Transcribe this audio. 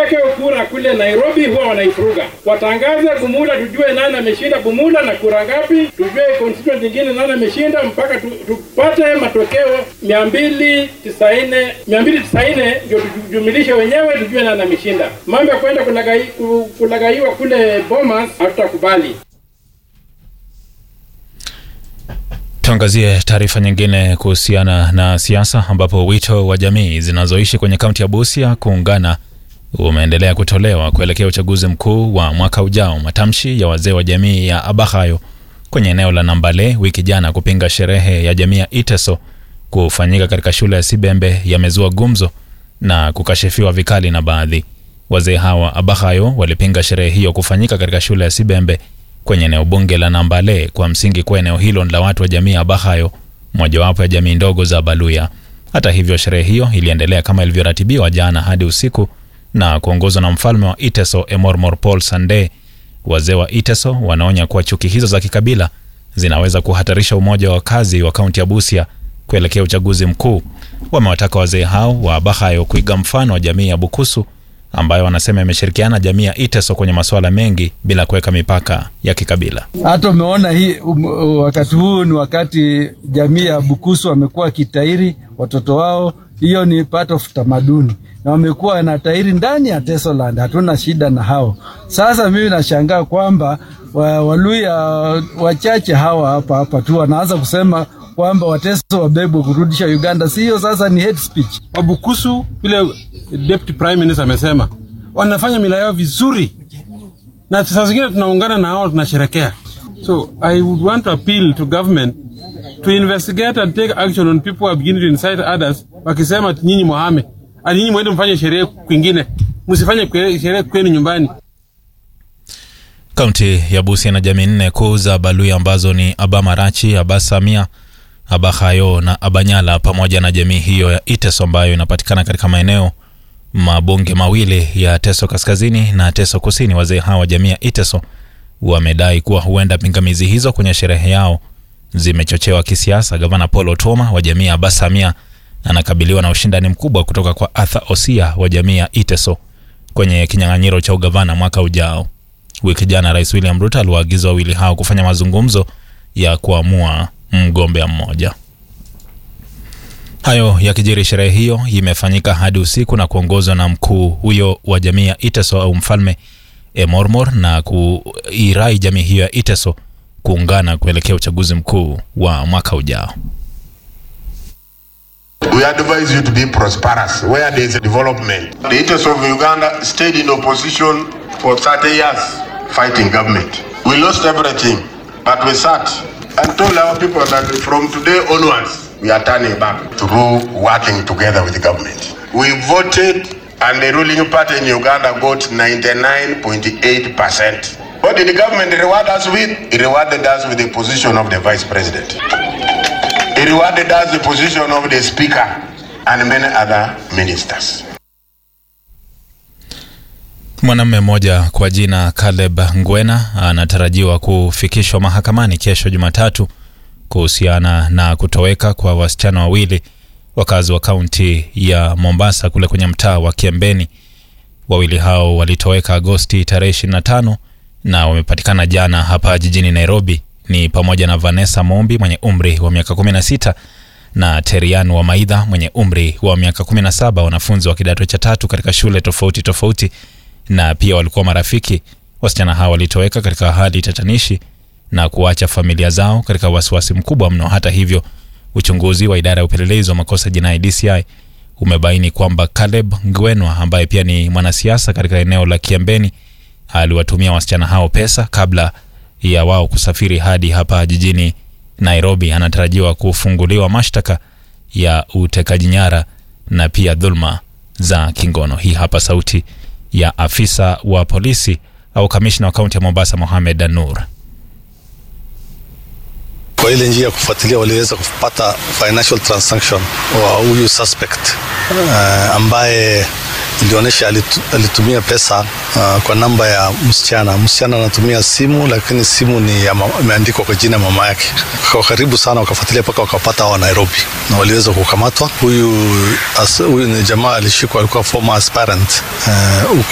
wapeleke kura kule Nairobi, huwa wanaifuruga. Watangaze Bumula, tujue nani ameshinda Bumula na kura ngapi, tujue constituent nyingine nani ameshinda, mpaka tu, tupate matokeo mia mbili tisaini mia mbili tisaini ndio tujumilishe wenyewe, tujue nani ameshinda. Mambo ya kwenda kulagai, kulagaiwa kule Bomas hatutakubali. Tuangazie taarifa nyingine kuhusiana na siasa ambapo wito wa jamii zinazoishi kwenye kaunti ya Busia kuungana umeendelea kutolewa kuelekea uchaguzi mkuu wa mwaka ujao. Matamshi ya wazee wa jamii ya Abahayo kwenye eneo la Nambale wiki jana kupinga sherehe ya jamii ya Iteso kufanyika katika shule ya Sibembe yamezua gumzo na kukashifiwa vikali na baadhi. Wazee hawa Abahayo walipinga sherehe hiyo kufanyika katika shule ya Sibembe kwenye eneo bunge la Nambale kwa msingi kuwa eneo hilo la watu wa jamii ya Abahayo, mojawapo ya jamii ndogo za Baluya. Hata hivyo, sherehe hiyo iliendelea kama ilivyoratibiwa jana hadi usiku na kuongozwa na mfalme wa Iteso Emormor Paul Sande. Wazee wa Iteso wanaonya kuwa chuki hizo za kikabila zinaweza kuhatarisha umoja wa wakazi wa kaunti ya Busia kuelekea uchaguzi mkuu. Wamewataka wazee hao wa Abahayo kuiga mfano wa jamii ya Bukusu ambayo wanasema imeshirikiana jamii ya Iteso kwenye masuala mengi bila kuweka mipaka ya kikabila. Hata umeona hii um, wakati huu ni wakati jamii ya Bukusu wamekuwa kitairi watoto wao, hiyo ni part of tamaduni na wamekuwa na tairi ndani ya Tesoland, hatuna shida na hao. Sasa mimi nashangaa kwamba wa, Waluya wachache hawa hapa hapa tu wanaanza kusema kwamba Wateso wabebwe kurudisha Uganda. Si hiyo sasa ni hate speech. Wabukusu vile deputy prime minister amesema wanafanya mila yao vizuri, na saa zingine tunaungana na hao tunasherekea. So I would want to appeal to government to investigate and take action on people who are beginning to incite others, wakisema nyinyi mwahame, ati nyinyi mwende mfanye sherehe kwingine, msifanye sherehe kwenu nyumbani. Kaunti ya Busia na jamii nne kuu za Baluya ambazo ni Abamarachi, Abasamia, Abahayo na Abanyala pamoja na jamii hiyo ya Iteso ambayo inapatikana katika maeneo mabunge mawili ya Teso Kaskazini na Teso Kusini. Wazee hawa wa jamii ya Iteso wamedai kuwa huenda pingamizi hizo kwenye sherehe yao zimechochewa kisiasa. Gavana Paul Otoma wa jamii ya Abasamia anakabiliwa na ushindani mkubwa kutoka kwa Arthur Osia wa jamii ya Iteso kwenye kinyang'anyiro cha ugavana mwaka ujao. Wiki jana Rais William Ruto aliwaagiza wawili hao kufanya mazungumzo ya kuamua mgombea mmoja. Hayo yakijiri, sherehe hiyo imefanyika hadi usiku na kuongozwa na mkuu huyo wa jamii ya Iteso au mfalme Emormor na kuirai jamii hiyo ya Iteso kuungana kuelekea uchaguzi mkuu wa mwaka ujao. We advise you to be prosperous where there is development. The Iteso of Uganda stayed in opposition for 30 years fighting government. We lost everything, but we sat and told our people that from today onwards, we are turning back through working together with the government. We voted and the ruling party in Uganda got 99.8%. What did the government reward us with? It rewarded us with the position of the vice president. It rewarded us the position of the speaker and many other ministers. Mwanamume mmoja kwa jina Caleb Ngwena anatarajiwa kufikishwa mahakamani kesho Jumatatu kuhusiana na kutoweka kwa wasichana wawili wakazi wa kaunti ya Mombasa kule kwenye mtaa wa Kiembeni. Wawili hao walitoweka Agosti tarehe 25 na wamepatikana jana hapa jijini Nairobi. Ni pamoja na Vanessa Mombi mwenye umri wa miaka 16 na Terian wa Maidha mwenye umri wa miaka 17, wanafunzi wa kidato cha tatu katika shule tofauti tofauti na pia walikuwa marafiki. Wasichana hao walitoweka katika hali tatanishi na kuacha familia zao katika wasiwasi mkubwa mno. Hata hivyo, uchunguzi wa idara ya upelelezi wa makosa jinai DCI umebaini kwamba Caleb Ngwenwa ambaye pia ni mwanasiasa katika eneo la Kiembeni aliwatumia wasichana hao pesa kabla ya wao kusafiri hadi hapa jijini Nairobi. Anatarajiwa kufunguliwa mashtaka ya utekaji nyara na pia dhulma za kingono. Hii hapa sauti ya afisa wa polisi au kamishna wa kaunti ya Mombasa Mohamed Nur. Kwa ile njia ya kufuatilia waliweza kupata financial transaction wa huyu suspect uh, ambaye ilionyesha alitu, alitumia pesa uh, kwa namba ya msichana. Msichana anatumia simu, lakini simu ni imeandikwa kwa jina mama yake. Kwa karibu sana, wakafuatilia mpaka wakapata wa Nairobi na waliweza kukamatwa. Huyu huyu ni jamaa alishikwa, alikuwa former aspirant uh,